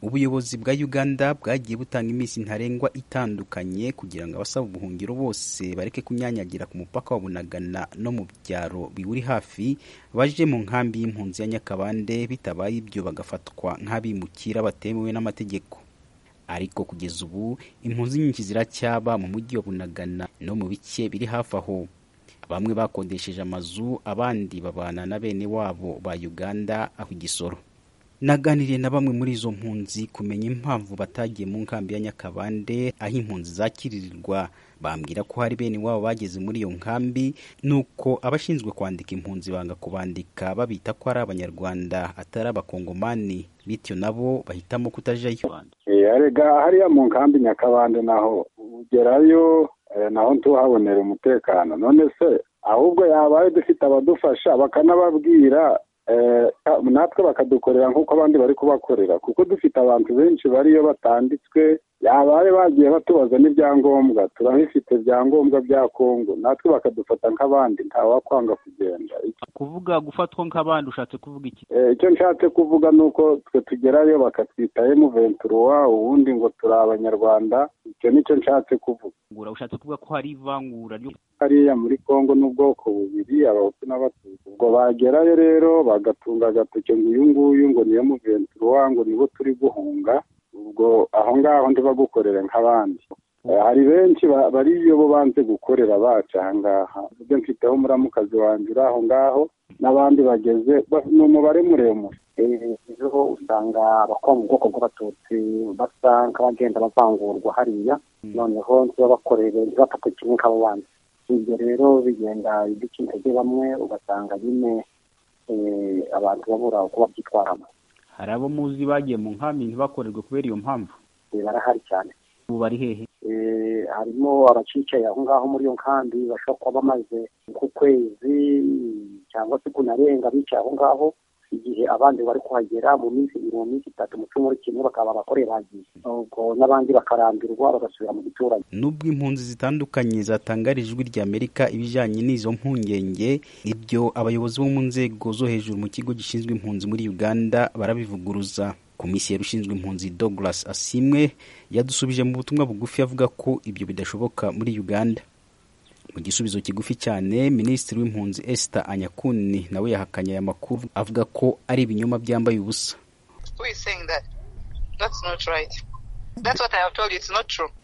ubuyobozi bwa uganda bwagiye butanga iminsi ntarengwa itandukanye kugira ngo abasaba ubuhungiro bose bareke kunyanyagira ku mupaka wa bunagana no mu byaro biwuri hafi baje mu nkambi y'impunzi ya nyakabande bitabaye ibyo bagafatwa nk'abimukira batemewe n'amategeko ariko kugeza ubu impunzi nyinshi ziracyaba mu mujyi wa bunagana no mu bice biri hafi aho bamwe bakodesheje amazu abandi babana na bene wabo ba uganda aho igisoro naganiriye na bamwe muri izo mpunzi kumenya impamvu batagiye mu nkambi ya nyakabande aho impunzi zakiririrwa bambwira ko hari bene wabo bageze muri iyo nkambi nuko abashinzwe kwandika impunzi banga kubandika babita ko ari abanyarwanda atari abakongomani bityo nabo bahitamo kutajyayo erega hariya mu nkambi nyakabande naho ugerayo naho ntuhabonera umutekano none se ahubwo yabaye dufite abadufasha bakanababwira natwe bakadukorera nk'uko abandi bari kubakorera kuko dufite abantu benshi bariyo batanditswe yabaye bagiye batubaza n'ibyangombwa turabifite ibyangombwa bya kongo natwe bakadufata nk'abandi ntawakwanga kugenda kuvuga gufatwa nk'abandi ushatse kuvuga iki icyo nshatse kuvuga ni uko twe tugerayo bakatwita emu ventura ubundi ngo turi abanyarwanda icyo ni cyo nshatse kuvuga ushatse kuvuga ko hari ivangura hariya muri kongo n'ubwoko bubiri abahutu n'abatutsi ubwo bagerayo rero bagatunga agatoki ngo uyu nguyu ngo ni emu ventura ngo nibo turi guhunga ubwo aho ngaho ntibagukorere nk'abandi hari benshi bariyo bo banze gukorera bacu aha ngaha ibyo mfiteho umuramukazi wanjye uri aho ngaho n'abandi bageze ni umubare muremure ejo usanga abakora mu bwoko bw'abatutsi basa nk'abagenda bavangurwa hariya noneho ntibabakorere ntibafate kimwe nk'abo bandi ibyo rero bigenda ibice intege bamwe ugasanga nyine abantu babura uko babyitwaramo hari abo muzi bagiye mu nkambi ntibakorerwe kubera iyo mpamvu barahari cyane ubu bari hehe harimo abacicaye aho ngaho muri iyo nkambi bashobora kuba bamaze ku kwezi cyangwa se kunarenga bicaye aho ngaho igihe abandi bari kuhagera mu minsi mu minsi itatu mu cyumweru kimwe bakaba abakorera bagiye ubwo n'abandi bakarambirwa bagasubira mu giturage nubwo impunzi zitandukanye zatangara ijwi rya amerika ibijyanye n'izo mpungenge ibyo abayobozi bo mu nzego zo hejuru mu kigo gishinzwe impunzi muri uganda barabivuguruza komiseri ushinzwe impunzi douglas asimwe yadusubije mu butumwa bugufi avuga ko ibyo bidashoboka muri uganda mu gisubizo kigufi cyane minisitiri w'impunzi Esther anyakuni nawe yahakanye aya makuru avuga ko ari ibinyoma byambaye ubusa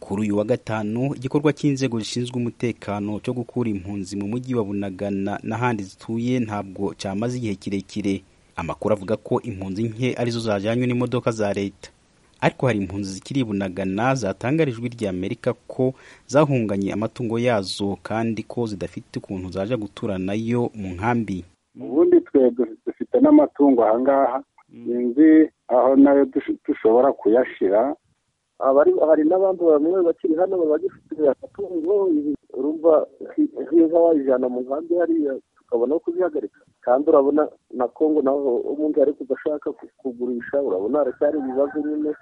kuri uyu wa gatanu igikorwa cy'inzego zishinzwe umutekano cyo gukura impunzi mu mujyi wa bunagana n'ahandi zituye ntabwo cyamaze igihe kirekire amakuru avuga ko impunzi nke arizo zajyanywe n'imodoka za leta ariko hari impunzi zikiri bunagana zatangarijwe rya amerika ko zahunganye amatungo yazo kandi ko zidafite ukuntu zaje gutura nayo mu nkambi ubundi twe dufite n'amatungo ahangaha sinzi aho nayo dushobora kuyashyira hari n'abandi bamwe bakiri hano bagifite amatungo urumva nk'izo wayijyana mu nkambi hariya tukabona aho kuzihagarika kandi urabona na kongo naho umuntu ari kudashaka kugurisha urabona haracyari ibibazo nyine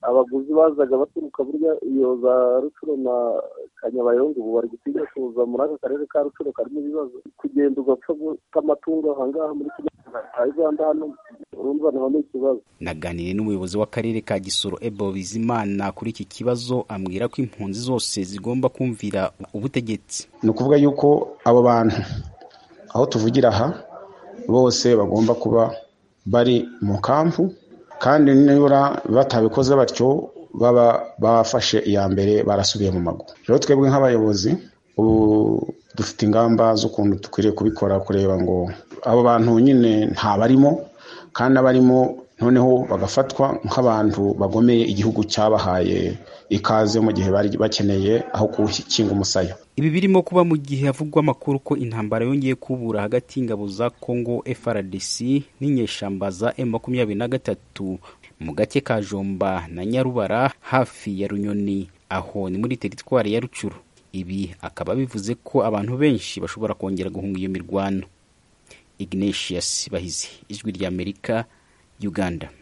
abaguzi bazaga baturuka burya iyo za rucuro na kanyabayonga ubu bari gutinya kuza muri aka karere ka rucuro karimo ibibazo kugenda ugapfa guta amatungo ahangaha muri uganda hano urumva naho ni ikibazo naganiriye n'umuyobozi w'akarere ka gisoro ebo bizimana kuri iki kibazo ambwira ko impunzi zose zigomba kumvira ubutegetsi ni ukuvuga yuko abo bantu aho tuvugira aha bose bagomba kuba bari mu kampu kandi nibura batabikoze batyo baba bafashe iya mbere barasubiye mu mago rero twebwe nk'abayobozi ubu dufite ingamba z'ukuntu dukwiriye kubikora kureba ngo abo bantu nyine ntabarimo kandi abarimo noneho bagafatwa nk'abantu bagomeye igihugu cyabahaye ikaze mu gihe bari bakeneye aho gukinga umusaya ibi birimo kuba mu gihe havugwa amakuru ko intambara yongeye kubura hagati y'ingabo za congo frdc n'inyeshyamba za m makumyabiri na gatatu mu gake ka jomba na nyarubara hafi ya runyoni aho ni muri teritwari ya rucuru ibi akaba bivuze ko abantu benshi bashobora kongera guhunga iyo mirwano ignatius bahizi ijwi ry'amerika uganda